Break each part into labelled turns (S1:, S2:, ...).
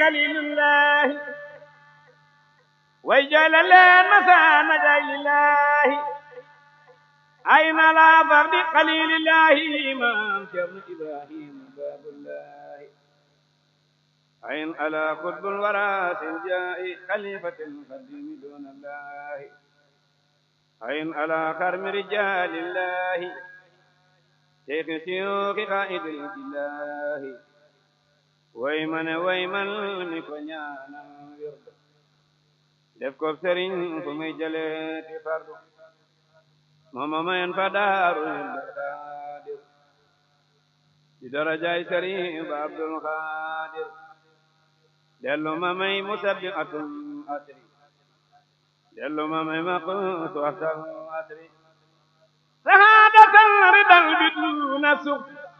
S1: kalilullahi way jooyle leen masaana jaay lillahi ay na la fardi xalilillahi maam Cerno Ibrahima baabullahi ayn ala xutbul wara sin jaa'i xalifatil xadimi doonallahi ayn ala xarmi rijalillahi seyxi siyuuxi xaa'idil billahi way mane way man mi ko ñaanal wirdu def ko sëriñ fu muy jëleeti fardu mooma mayen fa daaru xaadir ci darajaay sëriñ ba abdul xaadir dellu ma may musabbi atul asri dellu ma may maqutu asal asri sahaadatan ridal bi duna suq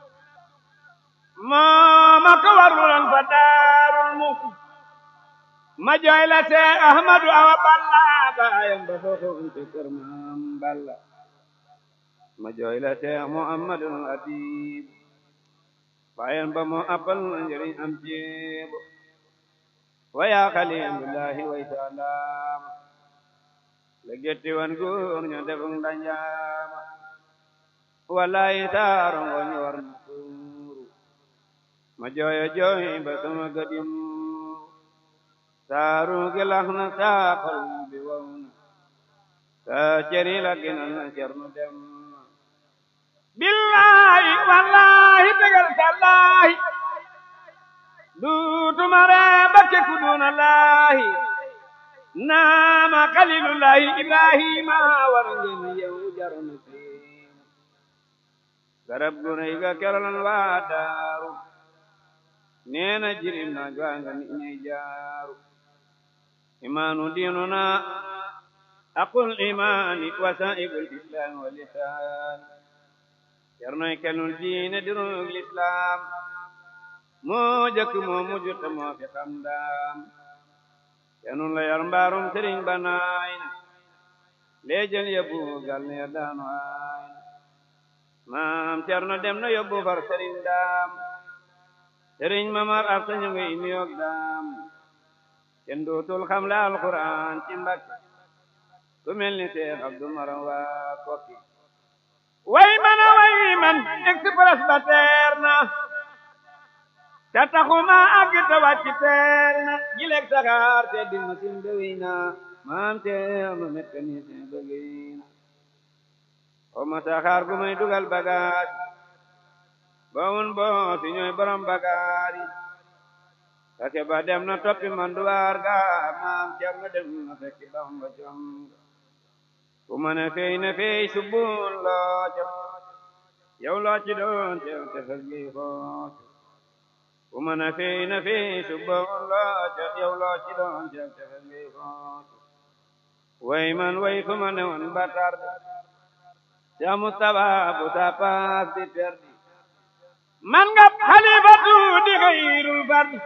S1: mooma ko warlulan fa daarul muxti ma jooy la see ahmadu awa balla baayam ba fooxoon ci kër maam balla ma jooy la see muhammadul adib baayam ba moo appal njëriñ am jéebo wa yaa xalilullahi way salaama la getti wan góor ño defum danjaama wallahi taaro ngoñ war na tuuru ma jooyo jooy ba sama gadim saaru gilax na saa xol bi wow na saa ceri la ginal na cernu dem billahi wallahi tegal sallahi duutuma ree bakke ku duna laahi naama xalilullahi ibrahima war ngeen yow jarna fiim garab gu rëy ga kerolan waa daaru neena jirim na jwanga ni ñey jaaru imanu dinuna aqul imani wasaibul islam wa lisan cernoy kenul diine dirug l'islam moo jëkk moo mujj te moo fi xam daam kenul la yar mbaarum sëriñ ba naay na leejël yóbbu gal ne daanu aay na maam cerno dem na yóbbu far sëriñ daam sëriñ mamar ak sañu ngi nuyoog daam kenn dootul xam la alquran ci mbakki ku mel ni seex abdu maram waa kokki way man a way man express ba teer na te taxuma àgg te wàcc teer na jileeg saxaar te di masin ba wéy na maam teer ma mécanicien ba wéy na o ma saxaar gu may dugal bagaas bawun bo si ñooy borom bagaar yi kake ba dem na toppi manduwaar ga maam cer na dem na fekki bamba jom ku ma ne fey ne fey subbun loo ca yow loo ci doon teew te fes gi xoot ku ma ne fey ne fey subbun loo ca yow loo ci doon teew te fes gi xoot way man way fu ma ne woon batar ca Mustapha bu ta paas di perdi man nga xalifatu di xayrul fardi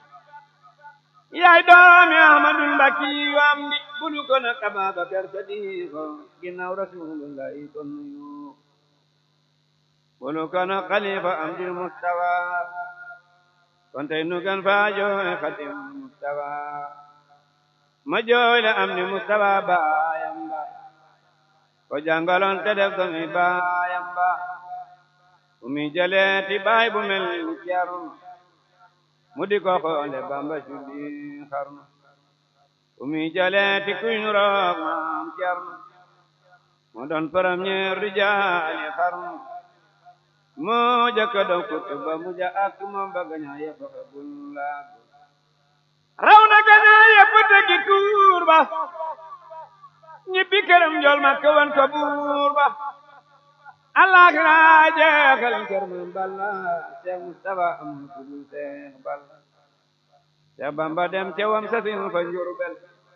S1: yaay doomi ahmadul mbakki yu am di bulu ko na Ababakar Sadiqo ginnaaw rasulullahi kon nuyu bulu ko na xalifa am di Mustafa kon tey nu gan faa jooy xadim Mustafa ma jooy la am di Mustafa baayam ba ko jàngaloon te def ko mi baayam ba umi jaleeti baay bu mel ni Cerno mu di ko xoole Bamba julli xarnu umi jaleeti kuy nu roog maam Cerno mu doon premier rijaali xarnu moo jëkka doon kutu ba mu ja ak moom ba gañaa yëpp xebul laag raw na gañaa yëpp tegi tuur ba ñibbi këram njool ma kawan ko buur ba Allah la jeexal kër man balla Seex Mustafa am ku dul Seex balla Seex Bamba dem ca wam sasin fa Njurbel